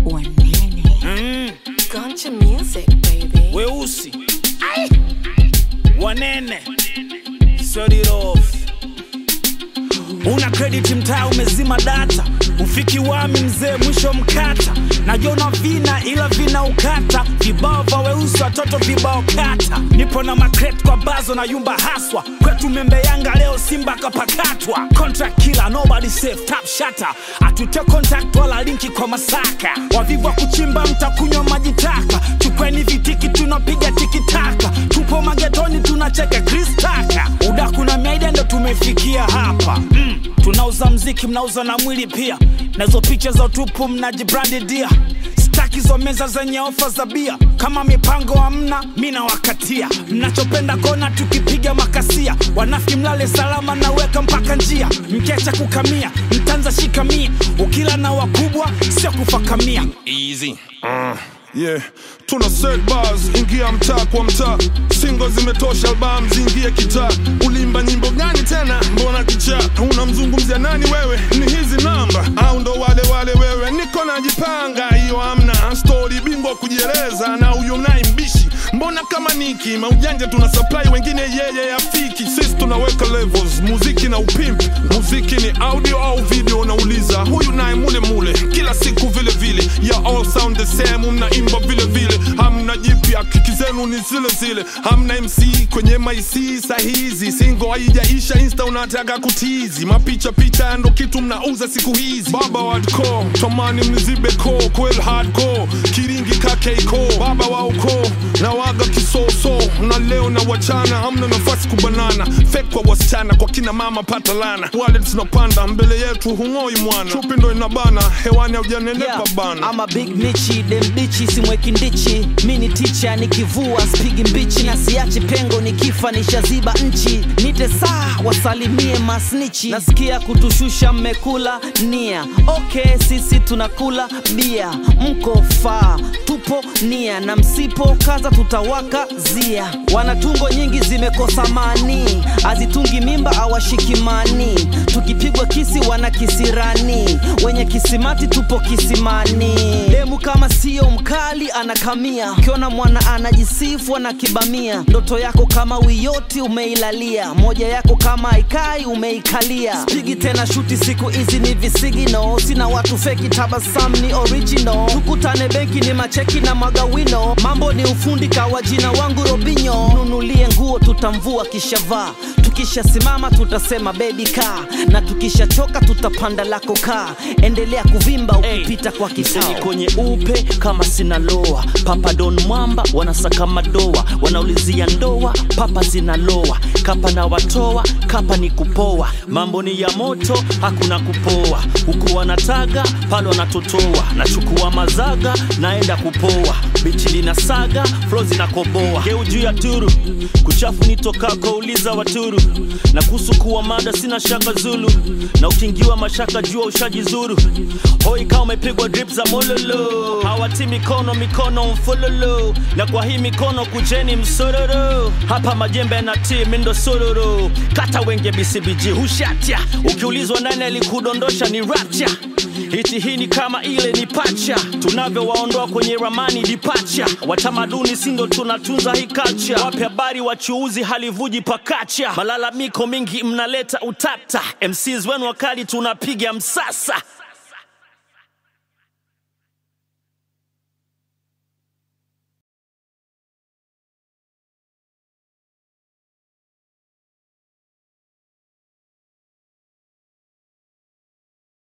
Wanene. mm, Guncha music, baby. weusi wanene Set it off. una credit mtaa umezima data ufiki wami mzee mwisho mkata najona vina ila vina ukata vibao vya weusi watoto vibao kata nipo na makret kwa bazo na yumba haswa kwetu membe yanga leo simba kapakatwa contract killer nobody safe tap shatter atute contact wala linki kwa masaka wavivu wa kuchimba mtakunywa maji taka chukweni vitiki tunapiga tikitaka tupo magetoni tunacheka kristaka udaku na miaida ndo tumefikia hapa mm, tunauza mziki mnauza na mwili pia nazo picha za utupu mnajibrandidia staki hizo meza zenye ofa za bia kama mipango hamna mi nawakatia mnachopenda kona tukipiga makasia wanafi mlale salama naweka mpaka njia mkecha kukamia mtanza shikamia ukila na wakubwa sio kufakamia easy yeah tuna set bars ingia mtaa kwa mtaa singo zimetosha album zingie kitaa ulimba nyimbo gani tena mbona kichaa unamzungumzia nani wewe ni hizi namba au ndo wale wale wewe niko najipanga hiyo amna stori bingwa kujieleza na huyo mnaye mbishi mbona kama niki maujanja tuna supply wengine yeye afiki sisi tunaweka levels muziki na upimp muziki ni audio au video nauliza huyu naye mule mule kila siku vile vile ya all sound the same mnaimba vile vile hamna jipya kiki zenu ni zile zile hamna mc kwenye mac sahizi singo haijaisha insta unataka kutizi mapicha picha ndo kitu mnauza siku hizi baba wadko tamani mnizibe ko kwel hardcore kiringi kakeiko baba wa ukoo na waga kisoso na leo na wachana hamna nafasi kubanana fek kwa wasichana kwa kina mama pata lana wale tunapanda mbele yetu hung'oi mwana chupi ndo inabana hewani haujanenepa bana ama big nichi dembichi simweki ndichi mi ni ticha nikivua spigi mbichi na siachi pengo nikifa nishaziba nchi nite saa wasalimie masnichi nasikia kutushusha mmekula nia ok sisi tunakula bia mko faa tupo nia na msipo kaza tutawaka zia wanatungo nyingi zimekosa mani azitungi mimba awashikimani tukipigwa kisi wana kisirani wenye kisimati tupo kisimani demu kama sio mkali anakamia ukiona mwana anajisifu anakibamia ndoto yako kama wiyoti umeilalia moja yako kama aikai umeikalia spigi tena shuti siku hizi ni visigino sina watu feki tabasam ni original tukutane benki ni macheki na magawino mambo ni ufundi kawa jina wangu robinyo nunulie nguo tutamvua kishavaa tukishasimama tutasema bebi kaa na tukishachoka tutapanda lako kaa endelea kuvimba ukipita kwa Mseni kitao kwenye upe kama sina loa papa don mwamba wanasaka madoa wanaulizia ndoa papa zinaloa kapa na watoa kapa ni kupoa mambo ni ya moto hakuna kupoa huku wanataga pale wanatotoa nachukua mazaga naenda kupoa bichi lina saga flo zinakoboa geu juu ya turu kuchafu nitokako uliza waturu na kuhusu kuwa mada sina shaka zulu na ukingiwa mashaka jua ushajizuru hoi kama umepigwa drip za mololo hawati mikono mikono mfololo na kwa hii mikono kujeni msororo hapa majembe na timi ndo sororo kata wenge bcbg hushatya ukiulizwa nani alikudondosha ni rapcha hiti hii ni kama ile ni pacha tunavyowaondoa kwenye ramani dipacha watamaduni sindo tunatunza hii kacha wape habari wachuuzi halivuji pakacha malalamiko mingi mnaleta utata mcs wenu wakali tunapiga msasa